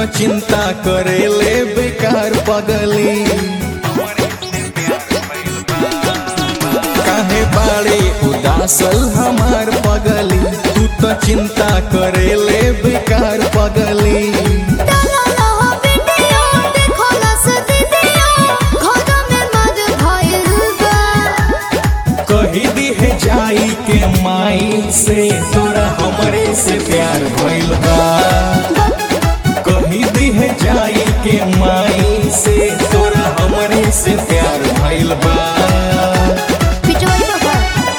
चिंता करेले बेकार पगली काहे बाड़े उदासल हमार पगली तू तो चिंता करेले बेकार पगली डाला लहा वीडियो देखो लस दीदियो घर में मद भइल बा कही दी है जाई के माई से तोरा हमरे से प्यार भइल बा कही दी है जाई के माई से तोरा हमरे से प्यार भइल बा पिटवाई बाबा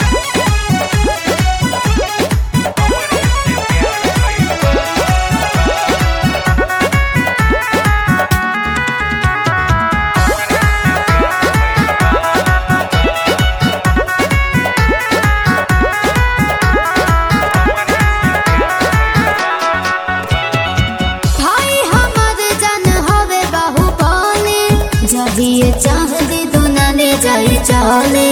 भाई हमर जन हवे बाहुबली जदिए चाह दी दुनाने जाई चले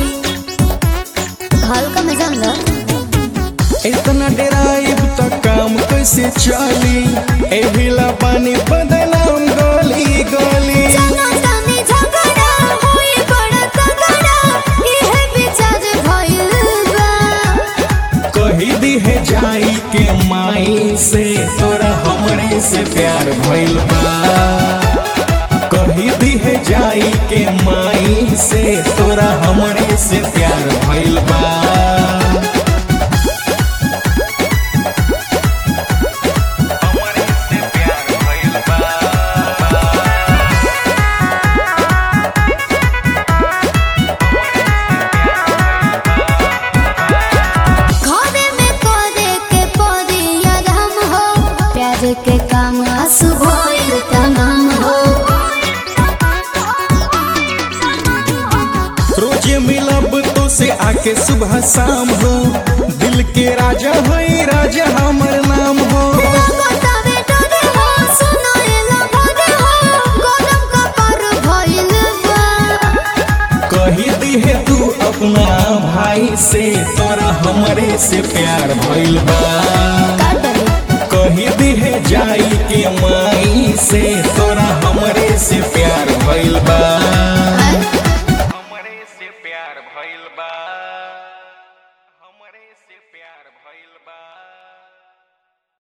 हल्का में जान लो इतना डराइब त काम कैसे चली एहिला पानी बदनाम गली गली जाना तानी झगड़ा होई बड़ा तगड़ा इहे विचार भइल बा कही दी है जाई के माई से तोरा हमरे से प्यार भइल बा कही दी है जाई के माई से तोरा हमरे से प्यार भइल बा घरे में करे के पड़ी आराम हो प्यार के काम आंसू भइल तमाम हो रोजे मिलब तो से आके सुबह शाम हो दिल के राजा है राजा हमर नाम हो बतावे डरे हो सुनाएला भरे हो गरम कपर भइल बा कही दी है तू अपना भाई से तोरा हमरे से प्यार भइल बा कही दी है जाई के माई से तोरा हमरे से प्यार भइल बा हमरे से प्यार भइल बा हमरे से प्यार भइल बा